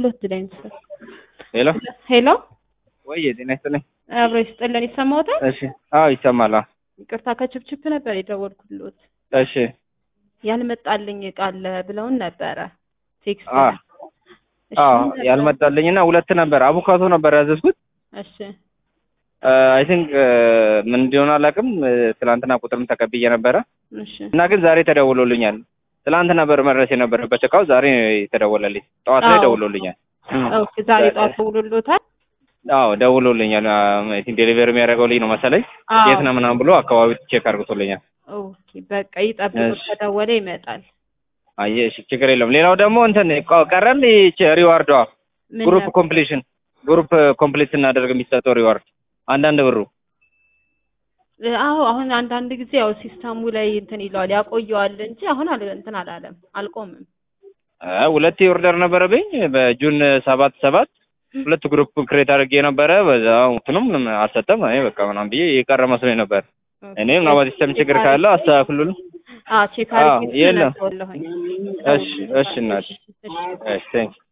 ሁለት ላይ ነው። ሄሎ ሄሎ ወይ ጤና ይስጥልኝ። አብሮ ይስጥልን። ይሰማዎታል? እሺ አዎ ይሰማል። አዎ ይቅርታ ከችፕችፕ ነበር የደወልኩልዎት። እሺ ያልመጣልኝ እቃ አለ ብለውን ነበረ ቴክስት። አ እሺ አዎ ምን ነበር? ያልመጣልኝና ሁለት ነበር አቮካዶ ነበር ያዘዝኩት። እሺ አይ ቲንክ ምን እንደሆነ አላውቅም። ትናንትና ቁጥርም ተቀብዬ ነበረ እሺ እና ግን ዛሬ ተደውሎልኛል። ትናንት ነበር መድረስ የነበረበት እቃው ዛሬ ተደወለልኝ። ጠዋት ላይ አዎ። ደውሎልኛል። ኦኬ ዛሬ ጠዋት ደውሎልዎታል? አዎ ደውሎልኛል። አይ ቲንክ ዴሊቨሪ የሚያደርገው ልጅ ነው መሰለኝ። አዎ። የት ነው ምናምን ብሎ አካባቢ ቼክ አድርጎልኛል። ኦኬ በቃ ይጠብቁት፣ እሺ። ከደወለ ይመጣል። አየህ እሺ፣ ችግር የለውም። ሌላው ደግሞ እንትን ቀ- ቀረል ይቺ ሪዋርዷ ምን ግሩፕ ነበር? ኮምፕሊሽን ግሩፕ ኮምፕሊት ስናደርግ የሚሰጠው ሪዋርድ አንዳንድ ብሩ አዎ አሁን አንዳንድ ጊዜ ያው ሲስተሙ ላይ እንትን ይለዋል ያቆየዋል እንጂ አሁን አል እንትን አላለም አልቆምም። አ፣ ሁለት ኦርደር ነበረብኝ በጁን ሰባት ሰባት ሁለት ግሩፕ ክሬት አድርጌ ነበረ። በዛ እንትኑም ምንም አልሰጠም። አይ በቃ ምናምን ብዬ የቀረ መስሎኝ ነበር። እኔ ምናልባት ሲስተም ችግር ካለ አስተካክሉልኝ። አዎ ቼክ አዎ፣ አድርጌ የለም። ስለተወለሁኝ። እሺ፣ እሺ እናቴ። እሺ፣ እሺ። እሺ ቴንክ